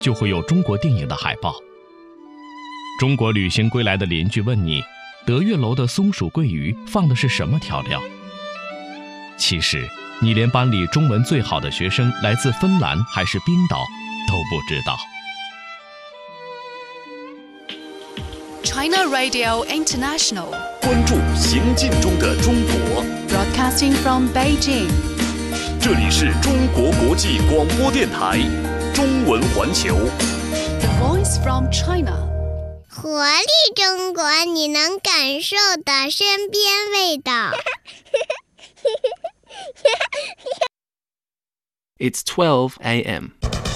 就会有中国电影的海报。中国旅行归来的邻居问你，德月楼的松鼠桂鱼放的是什么调料？其实，你连班里中文最好的学生来自芬兰还是冰岛都不知道。 China Radio International, 关注行进中的中国， broadcasting from Beijing. 这里是中国国际广播电台中文环球。 The voice from China. 活力中国，你能感受的身边味道。 It's 12 a.m.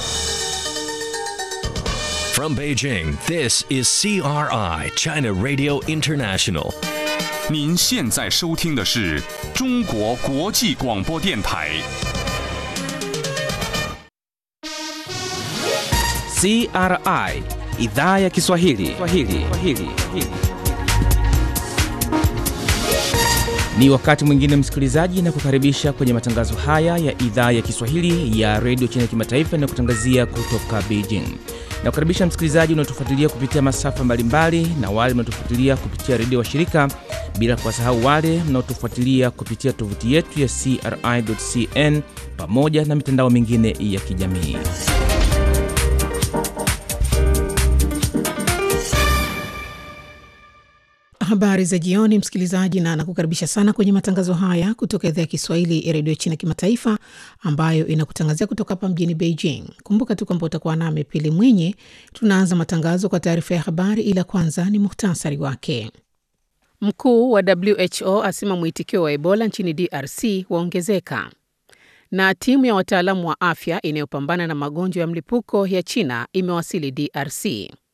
From Beijing, this is CRI, China Radio International. 您现在收听的是中国国际广播电台。 CRI idhaa ya Kiswahili. Kiswahili. Kiswahili. Ni wakati mwingine msikilizaji, na kukaribisha kwenye matangazo haya ya idhaa ya Kiswahili ya redio China kimataifa inayokutangazia kutoka Beijing. Na kukaribisha msikilizaji unaotufuatilia kupitia masafa mbalimbali na wale mnaotufuatilia kupitia redio wa shirika, bila kuwasahau wale mnaotufuatilia kupitia tovuti yetu ya CRI.cn pamoja na mitandao mingine ya kijamii. Habari za jioni, msikilizaji, na nakukaribisha sana kwenye matangazo haya kutoka idhaa ya Kiswahili ya redio China kimataifa ambayo inakutangazia kutoka hapa mjini Beijing. Kumbuka tu kwamba utakuwa nami Pili Mwinyi. Tunaanza matangazo kwa taarifa ya habari, ila kwanza ni muhtasari wake. Mkuu wa WHO asema mwitikio wa Ebola nchini DRC waongezeka, na timu ya wataalamu wa afya inayopambana na magonjwa ya mlipuko ya China imewasili DRC.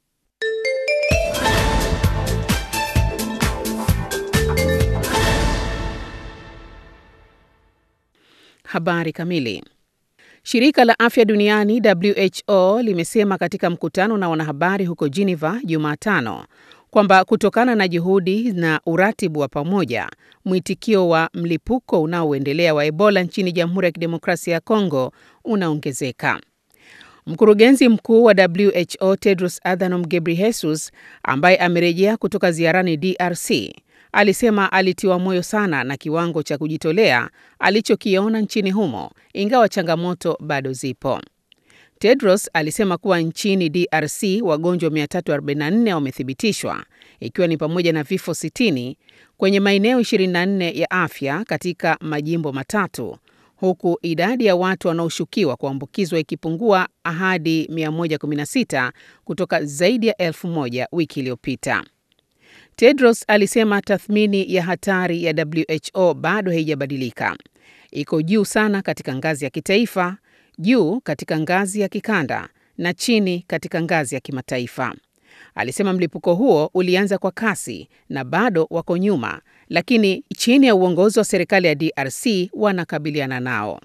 Habari kamili. Shirika la afya duniani WHO limesema katika mkutano na wanahabari huko Geneva Jumatano kwamba kutokana na juhudi na uratibu wa pamoja, mwitikio wa mlipuko unaoendelea wa Ebola nchini Jamhuri ya Kidemokrasia ya Kongo unaongezeka. Mkurugenzi mkuu wa WHO Tedros Adhanom Ghebreyesus ambaye amerejea kutoka ziarani DRC alisema alitiwa moyo sana na kiwango cha kujitolea alichokiona nchini humo, ingawa changamoto bado zipo. Tedros alisema kuwa nchini DRC wagonjwa 344 wamethibitishwa, ikiwa ni pamoja na vifo 60 kwenye maeneo 24 ya afya katika majimbo matatu, huku idadi ya watu wanaoshukiwa kuambukizwa ikipungua hadi 116 kutoka zaidi ya elfu moja wiki iliyopita. Tedros alisema tathmini ya hatari ya WHO bado haijabadilika. Iko juu sana katika ngazi ya kitaifa, juu katika ngazi ya kikanda na chini katika ngazi ya kimataifa. Alisema mlipuko huo ulianza kwa kasi na bado wako nyuma, lakini chini ya uongozi wa serikali ya DRC wanakabiliana nao.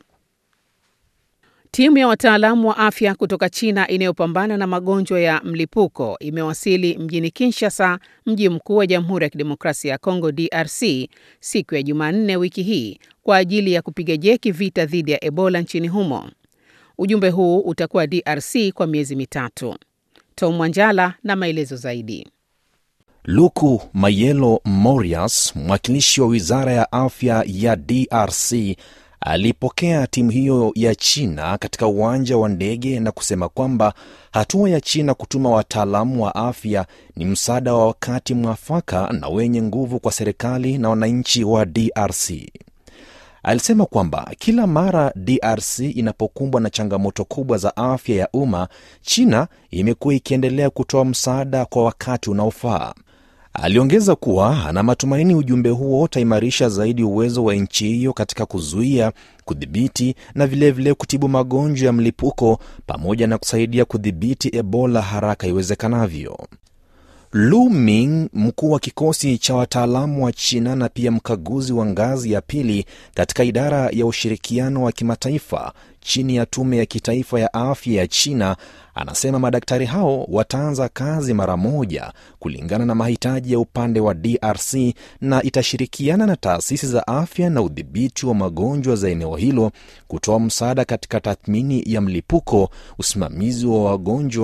Timu ya wataalamu wa afya kutoka China inayopambana na magonjwa ya mlipuko imewasili mjini Kinshasa, mji mkuu wa Jamhuri ya Kidemokrasia ya Kongo DRC, siku ya Jumanne wiki hii kwa ajili ya kupiga jeki vita dhidi ya Ebola nchini humo. Ujumbe huu utakuwa DRC kwa miezi mitatu. Tom Mwanjala na maelezo zaidi. Luku Mayelo Morias, mwakilishi wa wizara ya afya ya DRC, alipokea timu hiyo ya China katika uwanja wa ndege na kusema kwamba hatua ya China kutuma wataalamu wa afya ni msaada wa wakati mwafaka na wenye nguvu kwa serikali na wananchi wa DRC. Alisema kwamba kila mara DRC inapokumbwa na changamoto kubwa za afya ya umma, China imekuwa ikiendelea kutoa msaada kwa wakati unaofaa. Aliongeza kuwa ana matumaini ujumbe huo utaimarisha zaidi uwezo wa nchi hiyo katika kuzuia, kudhibiti na vilevile vile kutibu magonjwa ya mlipuko pamoja na kusaidia kudhibiti Ebola haraka iwezekanavyo. Lu Ming, mkuu wa kikosi cha wataalamu wa China na pia mkaguzi wa ngazi ya pili katika idara ya ushirikiano wa kimataifa chini ya tume ya kitaifa ya afya ya China, anasema madaktari hao wataanza kazi mara moja kulingana na mahitaji ya upande wa DRC na itashirikiana na taasisi za afya na udhibiti wa magonjwa za eneo hilo kutoa msaada katika tathmini ya mlipuko, usimamizi wa wagonjwa